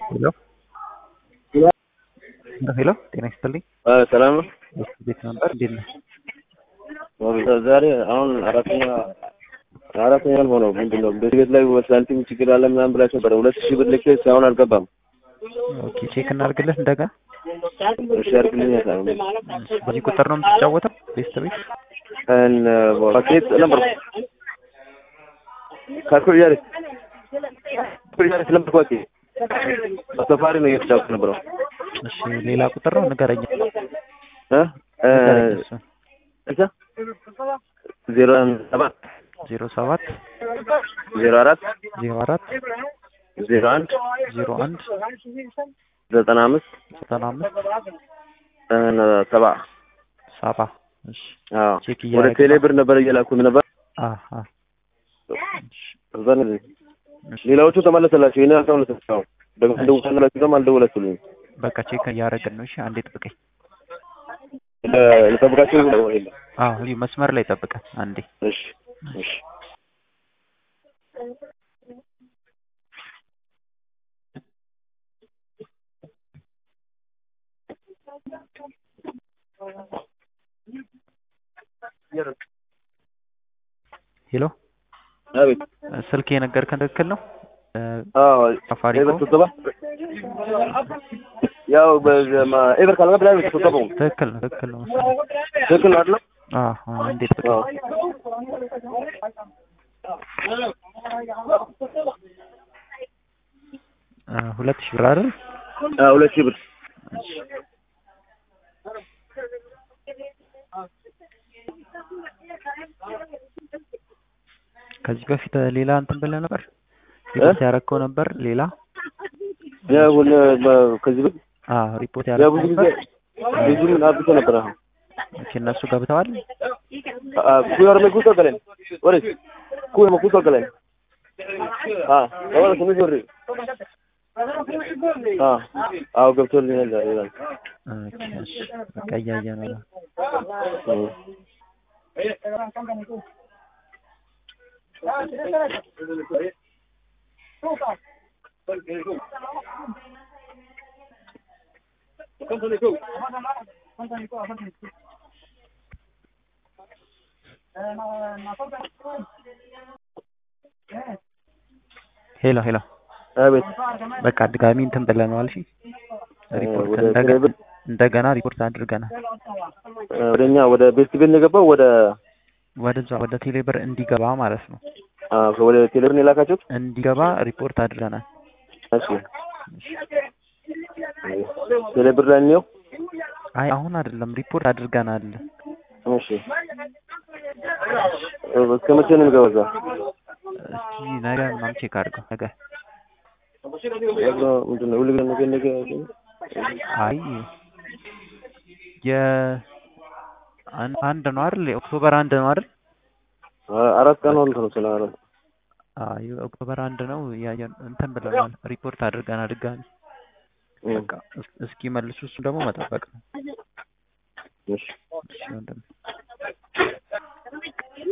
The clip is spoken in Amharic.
ሄሎ ሄሎ ጤና ይስጥልኝ። ሰላም ነው። ቤት ነበር እንዴት ነህ? ዛሬ አሁን አራተኛ አራተኛ ሆነው ምንድን ነው በዚህ ቤት ላይ ሳንቲም ችግር አለ ምናምን ብላችሁ ነበር። ሁለት ሺህ ብር ልኬ እስካሁን አልገባም። ኦኬ ቼክ እናድርግልህ እንደገና። እሺ አድርግልኝ። በዚህ ቁጥር ነው የምትጫወተው? ቤስት ቤት ፓኬት ነበር ካልኩሌተር ካልኩሌተር ስለምትቋቂ በሰፋሪ ነው እየተጫወትኩ ነበረው። እሺ ሌላ ቁጥር ነው ንገረኝ። እ ንገረኝ እሱን። እዛ ዜሮ ሰባት ዜሮ ሰባት ዜሮ አራት ዜሮ አራት ዜሮ አንድ ዜሮ አንድ ዘጠና አምስት ዘጠና አምስት ሰባ ሰባ እሺ አዎ ቼክ ወደ እያደረግን ቴሌ ነው። ብር ነበር እየላኩት ነበር። አሃ እሺ እዛ ነው። ሌላዎቹ ተመለሰላቸው። ይሄን አልተመለሰላቸው። ደግሞ ደውላችሁ ደግሞ አልደወላችሁልኝ። በቃ ቼክ እያደረግን ነው። እሺ አንዴ ጠብቀኝ። ልጠብቃችሁ ነው የለም። አዎ እዚሁ መስመር ላይ ጠብቀን አንዴ። እሺ እሺ ሄሎ አቤት ስልክ የነገርከን ትክክል ነው? እ፣ አዎ ሳፋሪኮም ኤቨር ስትገባ ያው በዘማ ኤቨር ካልገባ ላይ ስትገባው ትክክል ነው ትክክል ነው መሰለኝ። ትክክል ነው አይደል? አዎ አዎ፣ አንዴ ጠብቀኝ። አዎ እ፣ ሁለት ሺህ ብር አይደል? አዎ ሁለት ሺህ ብር ከዚህ በፊት ሌላ እንትን ብለህ ነበር ሪፖርት ያደረግከው ነበር ሌላ ያው ለ- ከዚህ ብር አዎ ሪፖርት ያው ያደረግከው ብዙ ጊዜ ነበር ብዙ ምን አብቶ ነበር አሁን ኦኬ እነሱ ገብተዋል ኩዮር me gusto galen ኦሬ ኩዮር me gusto galen አ ወራ ስምሽ ወሬ አ አው ገብቶልኛል ይላል ኦኬ እሺ በቃ እያየን ነው ሄሎ ሄሎ አቤት በቃ ድጋሚ እንትን ብለነዋል እሺ ሪፖርት ወደ እንደገ- ቴሌብር እንደገና ሪፖርት አድርገናል ወደኛ ወደ ቤስት ቤት ነው የገባው ወደ ወደዛ ወደ ቴሌብር እንዲገባ ማለት ነው አ ወደ ቴሌብር ነው የላካችሁት እንዲገባ ሪፖርት አድርገናል እሺ ቴሌብር ላይ ነው አይ አሁን አይደለም ሪፖርት አድርገናል እሺ እስከ መቼ ነው የሚገባው እዛ እስኪ ነገ ምናምን ቼክ አድርገው ነገ ያው ምንድን ነው ሁሉ ግን ነገ ነገ አይ የ አን- አንድ ነው አይደል ኦክቶበር አንድ ነው አይደል አራት ቀን ሆኖ ነው ስለ አራት አይ ኦክቶበር አንድ ነው ያየን እንትን ብለናል ሪፖርት አድርገናል ድጋሚ በቃ እስ- እስኪ መልሱ እሱ ደግሞ መጠበቅ ነው እሺ እሺ ወንድም